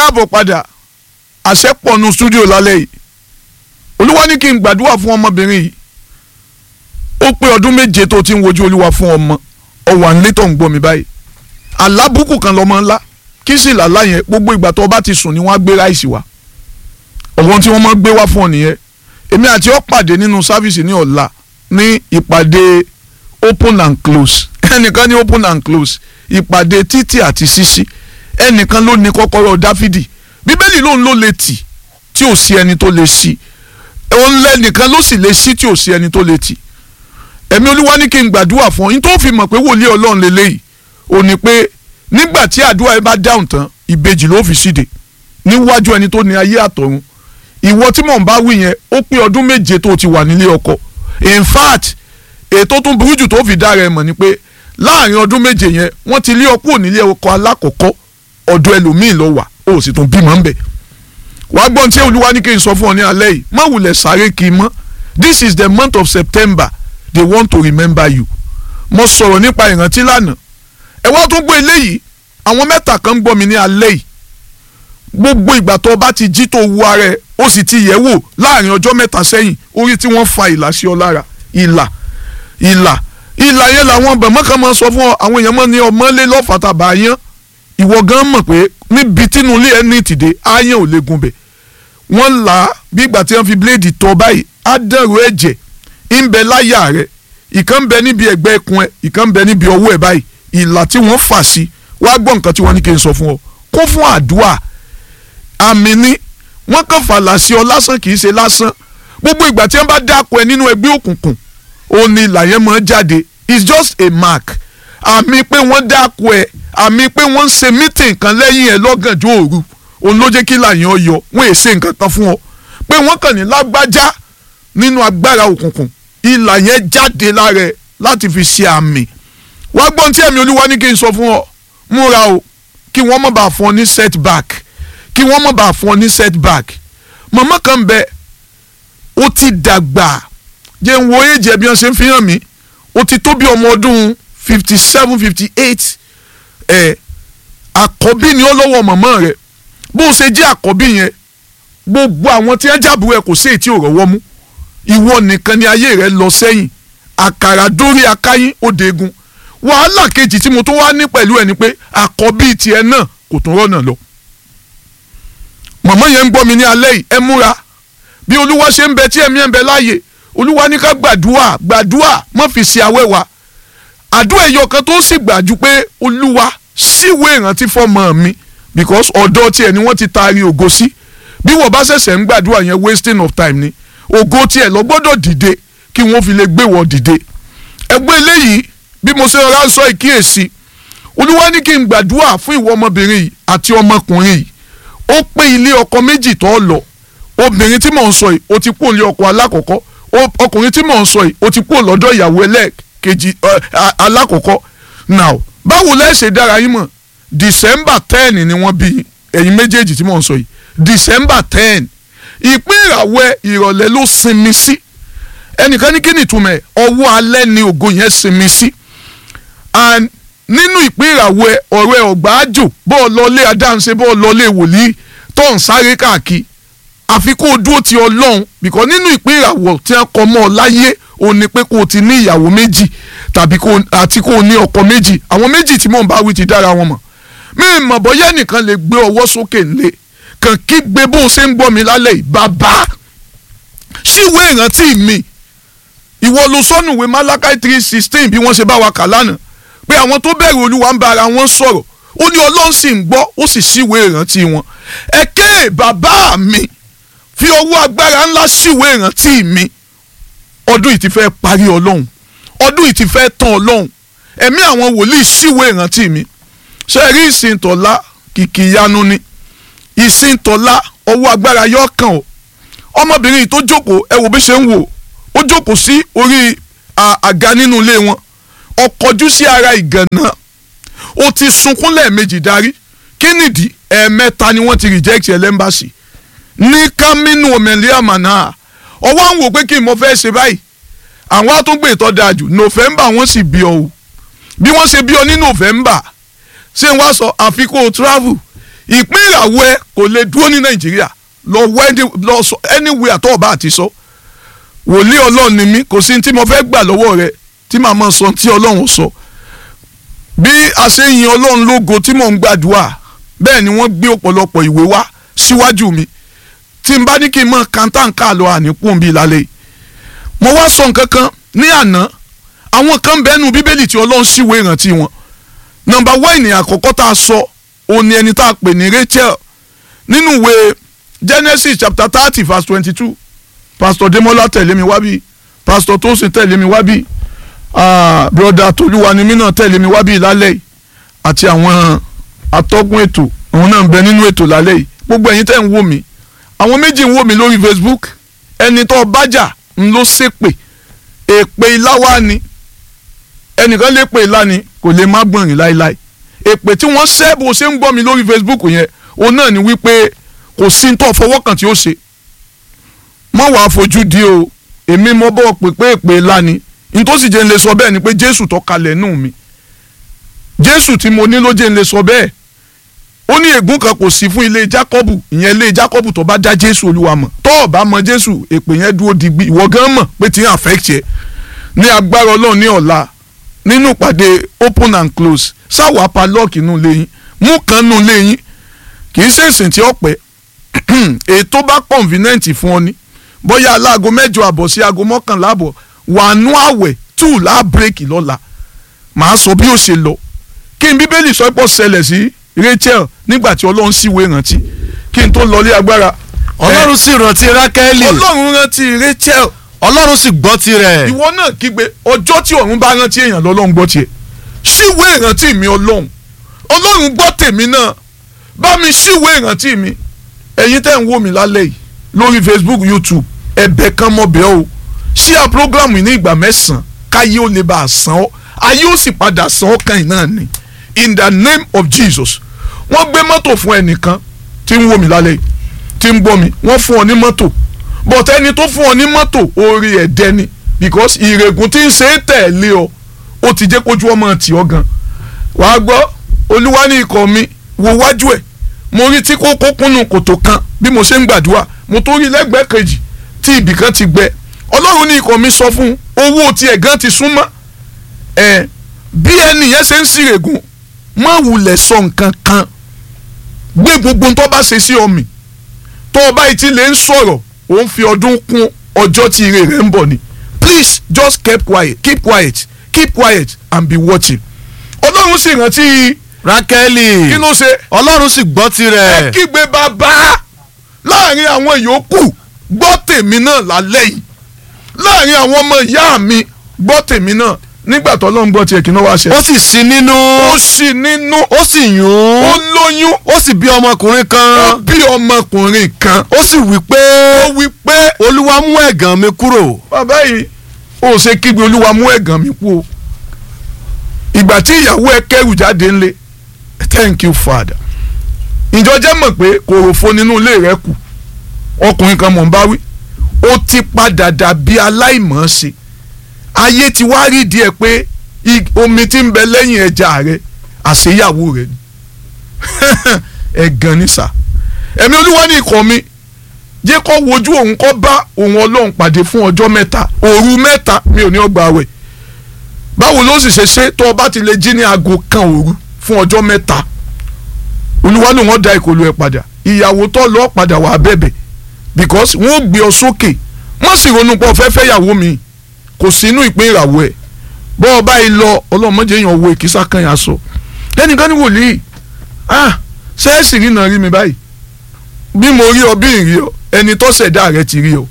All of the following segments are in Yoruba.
káàbọ̀ padà àṣẹ pọ̀nù stúdíò lálẹ́ yìí olúwa ní kí n gbàdúrà fún ọmọbìnrin yìí ó pé ọdún méje tó ti ń wojú olúwa fún ọmọ ọwà ńlẹ́ tó ń gbọ́ mi báyìí alábùkù kan lọ́mọ ńlá kí sì làlá yẹn gbogbo ìgbà tó o bá ti sùn ni wọ́n á gbé ráìsì wá ọ̀wọ́n tí wọ́n máa gbé wá fún ọ nìyẹn èmi àti ọ pàdé nínú sáfìsì ní ọ̀la ní ìpàdé open and close ẹnìkan ní open and close ìpàdé títì àti ṣíṣí ẹnìkan ló ní kọ́kọ́rọ́ dáfídì bíbélì lòun ló lè tì tí ò sí ẹni tó lè ṣí òun lẹ́nìkan ló sì lè ṣí tí ò sí ẹni tó lè tì ẹ̀mí olúwa ní kí n gbàdúrà fún ọ yín tó fi mọ̀ pé wòlíì ọlọ́run lélẹ́yìí ò ní pé nígbà tí àdúrà yẹn bá dáhùn tán ìbejì ló fi ṣíde níwájú ẹni tó ní ayé àtọ̀run ìwọ tí mò ń bá wí yẹn ó pé ọdún méje tó ti wà nílé ọkọ in fact ètò tún burú jù tó fi dára ẹ mọ̀ ni pé láàrin ọdún méje yẹn wọ́n ti lé ọkọ nílé ọkọ alákọ̀ọ́kọ́ ọ̀dọ̀ ẹlòmíì lọ wà ó sì tún bímọ ńbẹ wàá gbọ́n tí olúwa ní kí n sọ fún ọ ní alẹ́ yìí má wulẹ̀ sáré kí n mọ́ this is the month of September they want to remember you mo sọ̀rọ̀ nípa ìrántí lánàá ẹ wá tún gbọ́ eléyìí àwọn mẹ́ta kan ń gbọ́ mi ní alẹ́ yìí gbogbo ìgbà tó o bá ti jí tó wu ara ẹ ó sì ti yẹ̀ wò láàrin ọjọ́ mẹ́ta sẹ́yìn orí tí wọ́n fa ìlà sí ọ lára ìlà ìlà ìlà yẹn làwọn bẹ̀mọ́ kan máa sọ fún ọ àwọn èèyàn mọ́ ní ọmọlé lọ́fàtà bàyán ìwọ gan mọ̀ pé níbi tínú ilé ẹ ní ìtìdé áyán ò lè gun bẹ̀ wọ́n là á bí ìgbà tí wọ́n fi bíléèdì tọ́ báyìí á dẹ̀rù ẹ̀jẹ̀ ń bẹ láyà rẹ̀ ìkan ń bẹ níbi ẹ̀gbẹ́ ikùn ẹ̀ ìkan ń bẹ níbi ọwọ́ ẹ̀ báyìí ìlà tí wọ́n fà sí wàá gbọ́ nǹkan tí wọ́n ní kí n sọ fún ọ kó fún àdúrà àmì ni wọ́n kàn fàlà sí ọ lásán kì í ṣe lásán gbogbo ìgbà tí wọ́n bá dáko ẹ nínú ẹgbẹ́ òkùnkùn òun ni ìlà yẹn máa jáde it's just a mark àmì pé wọ́n dáko ẹ àmì pé wọ́n ń ṣe meeting kan lẹ́yìn ẹ lọ́gànjọ́ òru òun ló jẹ́ kí ìlà yẹn yọ wọ́n èsè nǹkan kan fún ọ pé wọ́n kàn ní lágbájá nínú agbára òkùnkùn ìlà yẹn jáde lára ẹ láti fi ṣe àmì wá gbọ́n tí ẹ̀mí olúwa ní kí n sọ fún ọ múra o kí wọ́n má bàa fún ọ ní setback kí wọ́n má bàa fún ọ ní setback màmá kan bẹ ó ti dàgbà jẹ́ ń wo èjì ẹbí wọn ṣe ń fi hàn mí ó ti tó bí ọmọ ọdún fifty seven fifty eight ẹ̀ àkọ́bí ni ó lọ́wọ́ màmá rẹ̀ bó ṣe jẹ́ àkọ́bí yẹn gbogbo àwọn tí wọ́n jábù ẹ̀ kò sí èyí tí ò rọ́wọ́ mú ìwọ nìkan ni ayé rẹ̀ lọ sẹ́yìn àkàrà dórí akáyín ó degun wàhálà kejì tí mo tún wá ní pẹ̀lú ẹ̀ ni pé àkọ́bí tiẹ̀ náà kò tún rọ́nà lọ màmá yẹn ń gbọ́ mi ní alẹ́ yìí ẹ múra bí olúwa ṣe ń bẹ tí ẹ̀mí ẹ̀ ń bẹ láàyè olúwa ní ká gbàdúrà gbàdúrà má fi ṣe àwẹ̀ wa àdúrà ẹ̀yọ kan tó sì gbàjú pé olúwa síwèé ìrántí fọmọ mi because ọ̀dọ̀ tiẹ̀ ni wọ́n ti taari ògo sí bí wọ́n bá ṣẹ̀ṣẹ̀ ń gbàdúrà yẹn wasting of time ni ògo tiẹ̀ lọ gbọ́dọ̀ dìde kí wọ́n fi lè gbé wọ́n dìde ẹgbẹ́ eléyìí bí mo ṣe rọra sọ ìkíyèsí olúwa ní kí n gbàdúrà fún ìwọ ọmọbìnrin yìí àti ọmọkùnrin yìí ó pé ilé ọkọ méjì tó lọ obìnrin tí mò ń sọ yìí ó ti kú ilé ọkọ alákọ̀ọ́kọ́ ọkùnrin tí mò ń sọ yìí ó ti kú lọ́dọ̀ ìyàwó ẹlẹ́ẹ̀kejì alákọ̀ọ́kọ́ now báwo lẹ́ ṣe dára yín mọ̀ december ten ni wọ́n bí ẹ̀yin méjèèjì tí mò ń sọ yìí december ten ìpín ìràwọ̀ ìrọ̀lẹ́ ló sinmi sí ẹnìkan ní kí ni ìtumọ̀ ẹ̀ ọwọ́ alẹ́ ni ògo yẹn sinmi sí and nínú ìpín ìràwọ̀ ọ̀rẹ́ ọ̀gbà àjò bọ́ọ̀ lọlé adáhunṣe bọ́ọ̀ lọlé wòlíì tó ń sáré káàkiri àfi kó o dúró ti ọlọ́run bìkọ́ nínú ìpín ìràwọ̀ tí wọ́n kọ́ mọ́ ọ láyé o ní pé kó o ti ní ìyàwó méjì tàbí àti kó o ní ọkọ méjì àwọn méjì tí mò ń bá wí ti dára wọn mọ̀ mi mọ̀ bọ́yá nìkan lè gbé ọwọ́ sókè ńlẹ̀ kàn kí gbé bó o ṣe ń gbọ́ mi lálẹ́ yìí bàbá síwèé ìrántí mi ìwọ ló sọnù ìwé Málákì three sixteen bí wọ́n ṣe bá wa kà lánàá pé àwọn tó bẹ̀rù olúwa ń bá ara wọn sọ̀rọ̀ ó ní ọlọ́run sì ń gbọ́ ó sì síwèé ìrántí wọn ẹ̀kẹ́ bàbá mi fi ọwọ́ agbára ńlá síwèé ìrántí mi ọdún yìí ti fẹ́ parí ọlọ́run ọdún yìí ti fẹ́ tán ọlọ́run ẹ̀mí àwọn wòlíì síwèé ìrántí mi ṣe rí ìsìntọ́lá kìkì ìyanu ni ìsìntọ́lá ọwọ́ agbára yọ kàn ọ́ ọmọbìnrin yìí tó jókòó ẹ wò bí ṣe ń wò ó jókòó sí orí àga nínú ilé wọn ọkọjú sí ara ìgànnà ó ti sunkún lẹ́ẹ̀mejì darí kí nìdí ẹ̀ẹ̀mẹ́ta ni wọ́n ti reject ẹ̀ lẹ́mbàsì ní kámínú omẹ̀lẹ́ àmàna ọwọ́ àwọn wò pé kí n mọ fẹ́ ṣe báyìí àwọn àtúngbè tó dáa jù november wọ́n sì bí ọ o bí wọ́n ṣe bí ọ ní november ṣé wọ́n sọ àfikún travel ìpín ìràwọ̀ ẹ kò lè dúró ní nàìjíríà lọ wẹ́ndí lọ sọ anywhere tó o bá ti sọ wòlíì ọlọ́run ni mí kò sí tí mo fẹ́ gbà lọ́wọ́ rẹ tí màá máa sọ tí ọlọ́run sọ bí a ṣe ń yin ọlọ́run lógo tí mò ń gbàdúrà bẹ́ẹ̀ ni wọ́n gbé ọ̀pọ̀lọpọ̀ ìwé wá síwájú mi tí n bá ní kí n mọ kàńtàǹkà lọ àníkùn bíi lálẹ́ yìí mo wá sọ nǹkan kan ní àná àwọn kan bẹ́ẹ̀nu bíbélì tí ọlọ́run ṣíwèé ìrántí wọn nọ́mbà wáìnì àkọ́kọ́ tá a sọ òun ni ẹni tá a pè ní Rachel nínú ìwé Genesis chapter thirty verse twenty-two pastor Demola tẹ̀lé mi wá bí pastor Tosin tẹ̀lé mi wá bí ah, broda Tolúwanimí náà tẹ̀lé mi wá bí lálẹ́ yìí àti àwọn atọ́kùn ètò òun náà ń bẹ nínú ètò lálẹ́ yìí gbogbo ẹ̀yin tẹ́ ń wò mí àwọn méjì ń wò mí lórí Facebook ẹni tó bájà ń ló ṣépè èpè ìláwá ni ẹnìkan lè pè ìlà ni kò lè má gbọ̀nrín láéláé èpè tí wọ́n ṣẹ́ bó ṣe ń gbọ́ mi lórí Facebook yẹn òun náà ni wípé kò sí ní tó fọwọ́ kàn tí ó ṣe mọ́ wàá fojú di o èmi mọ́ bọ́ pé pé èpè ìlà ni nítòsí jẹ́ ń lè sọ bẹ́ẹ̀ ni pé Jésù tó kalẹ̀ nù mí Jésù tí mo ní ló jẹ́ ń lè sọ bẹ́ẹ̀ ó ní ègún kan kò sí fún ilé Jákọ́bù ìyẹn ilé Jákọ́bù tó bá dá Jésù Olúwa mọ̀ tó o bá mọ Jésù èpè yẹn dúró digbí ìwọ gan mọ̀ pé tí ń affect yẹ ní agbára Ọlọ́run ní ọ̀la nínú ìpàdé open and close sáwọ́ apalọ́ọ̀kì nù léyìn mú kan nù léyìn kì í ṣe ìsìn tí ó pẹ́ èyí tó bá convenient fún ọ ni bóyá aláago mẹ́jọ àbọ̀ sí aago mọ́kànlá àbọ̀ wà nú àwẹ̀ tù lá bírèkì lọ́la màá sọ bí ó ṣe lọ kí n bíbélì sọ pé ó ṣẹlẹ̀ sí Rachel nígbà tí Ọlọ́run síwèé rántí kí n tó lọlé agbára ọlọ́run sì rántí rákẹ́lì Ọlọ́run rántí Rachel ọlọ́run sì gbọ́ tirẹ̀ ìwọ náà kígbe ọjọ́ tí ọ̀run bá rántí èèyàn lọ́lọ́run gbọ́ tiẹ̀ síwèé ìrántí mi ọlọ́run ọlọ́run gbọ́ tèmi náà bá mi síwèé ìrántí mi ẹ̀yin tẹ́ ń wò mí lálẹ́ yìí lórí Facebook YouTube ẹ̀bẹ̀ kan mọ̀ bẹ́ẹ̀ o ṣí à program yìí ní ìgbà mẹ́sàn-án káyé ó lè bá a san ọ́ ayé ó sì padà san ọ́ kan náà ni in the name of Jesus wọ́n gbé mọ́tò fún ẹnìkan tí ń wò mí lálẹ́ yìí tí ń gbọ́ mi wọ́n fún ọ ní mọ́tò but ẹni tó fún ọ ní mọ́tò orí ẹ̀dẹ́ ni because ìrègùn tí ń ṣe é tẹ̀lé ọ ó ti jẹ́ kójú ọmọ tì ọ gan wàá gbọ́ olúwa ní ikọ̀ mi wo wájú ẹ̀ mo rí tí kókó kúnnù kòtò kan bí mo ṣe ń gbàdúrà mo tó rí lẹ́gbẹ̀ẹ́ kejì tí ibì kan ti gbẹ ọlọ́run ní ikọ̀ mi sọ fún owó tiẹ̀ gan ti súnmọ́ ẹ̀ bí ẹni yẹn ṣe ń ṣìrègùn má wulẹ̀ sọ nǹkan kan gbé gbogbo tó bá ṣe sí ọmì tó o bá ti lè ń sọ̀rọ̀ ò ń fi ọdún kún ọjọ́ tí ire rẹ̀ ń bọ̀ ni please just keep quiet keep quiet keep quiet and be watching ọlọ́run sì rántí rákẹ́lì kí ló ṣe ọlọ́run sì gbọ́ ẹ tirẹ̀ kígbe bàbá láàrin àwọn yòókù gbọ́ tèmi náà lálẹ́ yìí láàrin àwọn ọmọ ìyá mi gbọ́ tèmi náà nígbà tó ọlọ́run gbọ́ tiẹ̀ kí ló wá ṣe. ó sì sí nínú ó sì nínú ó sì yún ó lóyún ó sì bí ọmọkùnrin ó kan bí ọmọkùnrin kan ó sì wí pé ó wí pé olúwa mú ẹ̀gàn mi kúrò bàbá yìí ó ṣe kígbe olúwa mú ẹ̀gàn mi kú o ìgbà tí ìyàwó ẹ kẹrù jáde ńlẹ̀ thank you father ìjọ jẹ́ mọ̀ pé kòròfo nínú ilé rẹ kù ọkùnrin kan mọ̀ ń bá wí ó ti padà dàbí aláìmọ̀ọ́ṣe ayé ti wá rí díẹ̀ pé i- omi tí ń bẹ lẹ́yìn ẹja rẹ àṣeyàwó rẹ ni ẹ̀gàn ni sà ẹ̀mí olúwa ní ikọ̀ mi jẹ́ kó wojú òun kó bá òun ọlọ́run pàdé fún ọjọ́ mẹ́ta òru mẹ́ta mi ò ní ọgbà wẹ̀ báwo ló sì ṣe ṣe tó o bá ti lè jí ní aago kan òru fún ọjọ́ mẹ́ta olúwa ló wọ́n da ìkòlù ẹ̀ padà ìyàwó tó lọ́ọ́ padà wà bẹ̀bẹ̀ because wọ́n gbé ọ sókè wọ́n sì ronú pé ọ̀fẹ́ fẹ́ yàwó mi kò sínú ìpín ìràwọ̀ ẹ̀ bọ́ ọ báyìí lọ ọlọ́mọdé yàn wo ìkísà kan yà sọ ẹnìkan ní wòlíì ah ṣẹ́ẹ̀sì rí náà rí mi báyìí bí mo rí ọ bí n rí ọ ẹni tó ṣẹ̀dá rẹ ti rí ọ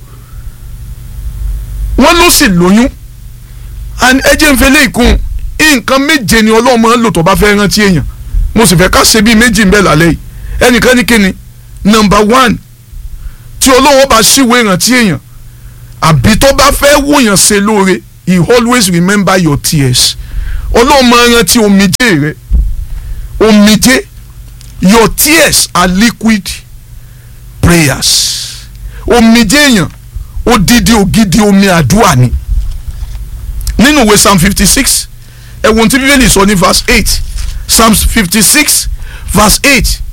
wọ́n ló sì lóyún and ẹ jẹ́ n fẹ́ lé ìkún nǹkan méje ni ọlọ́run máa ń lò tó bá fẹ́ rántí èèyàn mo sì fẹ́ ká ṣe bíi méjì ń bẹ lálẹ́ yìí ẹnìkan ní kíni nọmba one tí ọlọ́run bá ṣíwèé rántí èèyàn àbí tó bá fẹ́ wòyàn ṣe lóore he always remember your tears ọlọ́run máa rántí omijé rẹ omijé your tears are liquid prayers omijé èèyàn odidi ògidì omi àdúrà ni nínú ìwé psalm fifty six ẹ̀wọ̀n tí bíbélì sọ ní verse eight psalm fifty six verse eight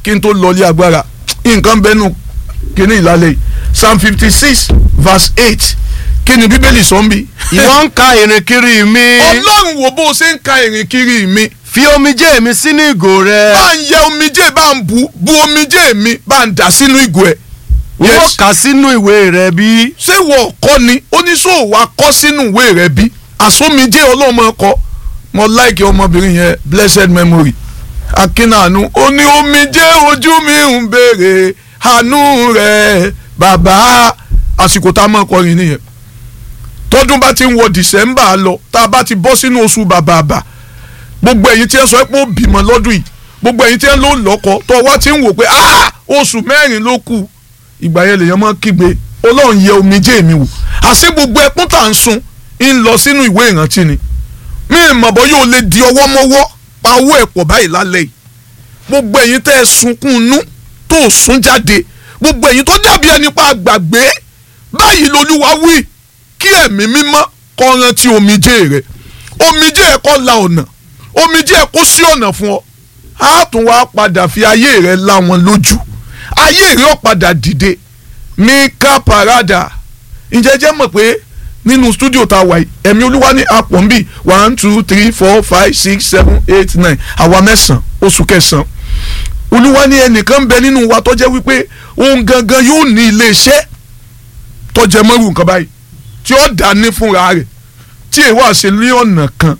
kí n tó lọlé agbára nǹkan bẹnu kíní ìlàlẹ̀ yìí psalm fifty six verse eight kí ni bíbélì sọ ń bí. ìwọ ń ka ìrìn kiri mi ọlọ́run wo bó o ṣe ń ka ìrìn kiri mi fi omijé mi sínú ìgò rẹ bá ń yẹ omijé bá ń bu bu omijé mi bá ń dà sínú ìgò ẹ̀. wọ́n kà sínú ìwé rẹ bí ṣé wọ́n kọ́ ni oníṣòwò wa kọ́ sínú ìwé rẹ̀ bí àsomijé ọlọ́mọ kọ́ mo láìkí ọmọbìnrin yẹn blessed memory akínàánú ó ní omijé ojú mi ń béèrè àánú rẹ̀ bàbá àsìkò tá a máa kọrin nìyẹn tọdún bá ti ń wọ december lọ tá a bá ti bọ́ sínú oṣù bàbàbà gbogbo ẹ̀yin tí ẹ sọ pé ó bímọ lọ́dún yìí gbogbo ẹ̀yin tí ẹ ló lọ́kọ tó wá ti ń wò pé ah oṣù mẹ́rin ló kù ìgbà yẹn lèèyàn máa kígbe ọlọ́run yẹ omijé mi wò àṣé gbogbo ẹkún tá à ń sun ń lọ sínú ìwé ìrántí ni mí ìmọ̀ bọ́ yóò lè di ọwọ́ mọ́wọ́ pa owó ẹ̀ pọ̀ báyìí lálẹ́ yìí gbogbo ẹ̀yin tẹ́ ẹ sunkún inú tó sún jáde gbogbo ẹ̀yin tó dàbí ẹni pa àgbàgbé báyìí lolúwa wí kí ẹ̀mí mímọ́ kó rántí omijé rẹ̀ omijé ẹ̀ kó la ọ̀nà omijé ẹ̀ kó sí ọ̀nà fún ọ á tún wá padà fi ayé rẹ̀ la wọn lójú ayé rẹ̀ ó padà dìde mika parada ǹjẹ́ jẹ́ mọ̀ pé nínú stúdíò tá a wà yìí ẹ̀mí olúwa ní apọ̀ nbí one two three four five six seven eight nine àwa mẹ́sàn-án oṣù kẹsàn-án olúwa ní ẹnìkan bẹ nínú wa tó jẹ́ wípé òun gangan yóò ní iléeṣẹ́ tó jẹ mọ́rù nǹkan báyìí tí ó dání fúnra rẹ̀ tí èèwọ̀ àṣẹ ní ọ̀nà kan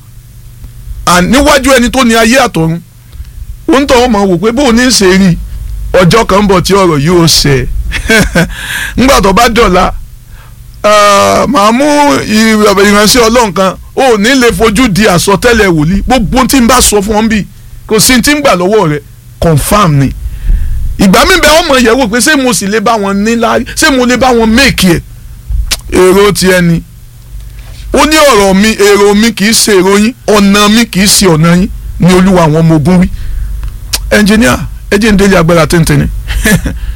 níwájú ẹni tó ní ayé àtọ̀run ó ń tọ́ wọn mọ̀ wò pé bóun ní í ṣe rí ọjọ́ kan ń bọ̀ tí ọ̀rọ̀ yóò ṣẹ ńgbà tó bá dọ̀la màá mú ìránṣẹ́ ọlọ́run kan ó ní lè fojú di àsọtẹ́lẹ̀ wòlíì gbogbo tí n bá sọ fún ọ́n bí kò sí tí ń gbà lọ́wọ́ rẹ̀ confam ni ìgbà mi bẹ ọmọ yẹ̀ wò pé ṣé mo sì lè bá wọn ní láàrí ṣé mo lè bá wọn méèkì ẹ̀ èrò ti ẹni ó ní ọ̀rọ̀ mi èrò mi kì í ṣe èrò yín ọ̀nà mi kì í ṣe ọ̀nà yín ni olúwa àwọn ọmọ ogun wí ẹnjìníà ẹ jẹ́ ń délé agbára tẹ́ntẹ́ni